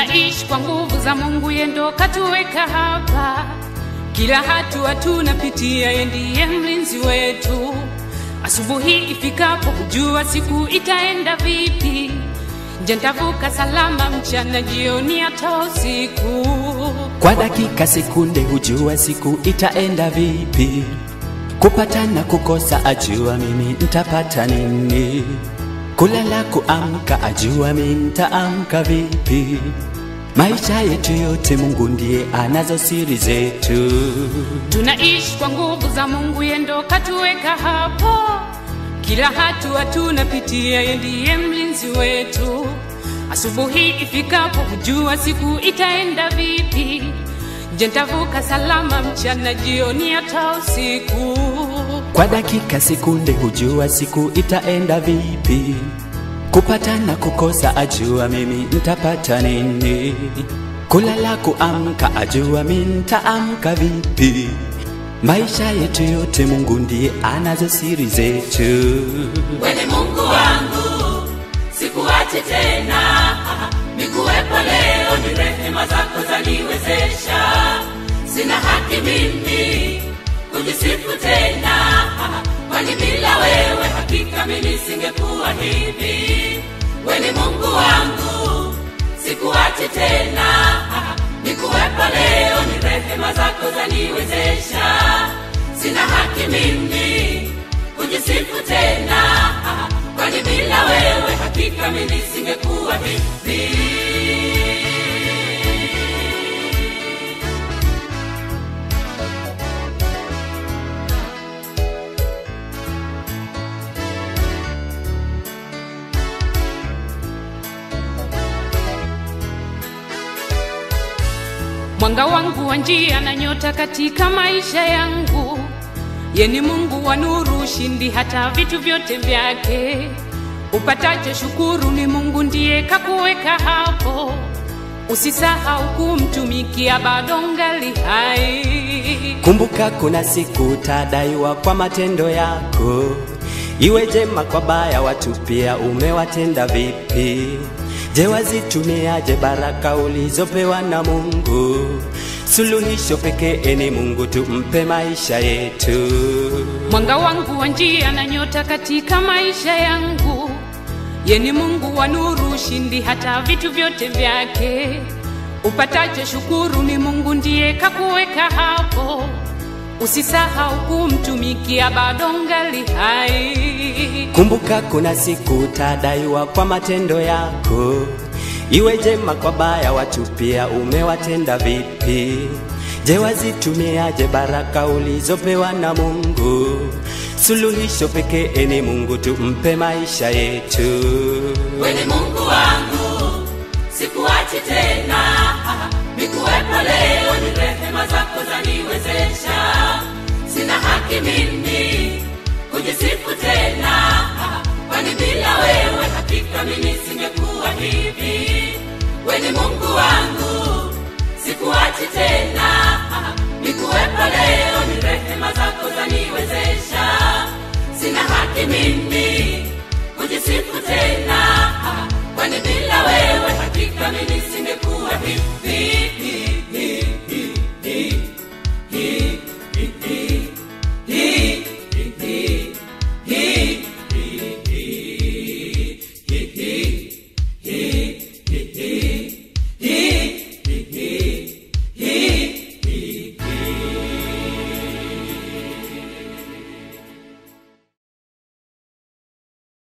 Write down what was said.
Tunaishi kwa nguvu za Mungu, yeye ndo katuweka hapa. Kila hatua tunapitia, yeye ndiye mlinzi wetu. Asubuhi ifikapo, hujua siku itaenda vipi. Je, nitavuka salama mchana, jioni, hata usiku? Kwa dakika sekunde hujua siku itaenda vipi. Kupata na kukosa ajua mimi nitapata nini. Kulala kuamka ajua mimi nitaamka vipi. Maisha yetu yote Mungu ndiye anazo siri zetu. Tunaishi kwa nguvu za Mungu, yeye ndo katuweka hapo. Kila hatua tunapitia, yeye ndiye mlinzi wetu. Asubuhi ifikapo, hujua siku itaenda vipi. Je, nitavuka salama mchana, jioni, hata usiku? Kwa dakika sekunde hujua siku itaenda vipi. Kupata na kukosa ajua mimi nitapata nini. Kulala kuamka ajua mimi nitaamka vipi. Maisha yetu yote Mungu ndiye anazo siri zetu. Wewe Mungu wangu, sikuache tena, nikuwepo leo, ni rehema zako zaniwezesha. Sina haki mimi kujisifu tena, kwani bila wewe hakika mimi singekuwa hivi. Wewe Mungu wangu, sikuache tena, nikuwepo leo, ni rehema zako zaniwezesha. Sina haki mimi kujisifu tena, kwani bila wewe hakika mimi singekuwa hivi. Mwanga wangu wa njia na nyota katika maisha yangu, ye ni Mungu wa nuru, ushindi hata vitu vyote vyake. Upatacho shukuru, ni Mungu ndiye kakuweka hapo. Usisahau kumtumikia, bado ngali hai. Kumbuka kuna siku utadaiwa kwa matendo yako, iwe jema kwa baya, watu pia umewatenda vipi? Je, wazitumiaje baraka ulizopewa na Mungu? Suluhisho pekee ni Mungu, tumpe maisha yetu. Mwanga wangu wa njia na nyota katika maisha yangu, ye ni Mungu wa nuru, ushindi hata vitu vyote vyake. Upatacho shukuru, ni Mungu ndiye kakuweka hapo. Usisahau kumtumikia, bado ngali hai. Kumbuka kuna siku utadaiwa kwa matendo yako, iwe jema kwa baya, watu pia umewatenda vipi? Je, wazitumiaje baraka ulizopewa na Mungu? Suluhisho pekee ni Mungu, tumpe maisha yetu. Wewe Mungu wangu, sikuachi tena, nikuwepo leo, ni rehema zako zaniwezesha. Sina haki mimi kujisifu tena, kwani bila wewe hakika mimi singekuwa hivi. Wewe Mungu wangu, sikuachi tena,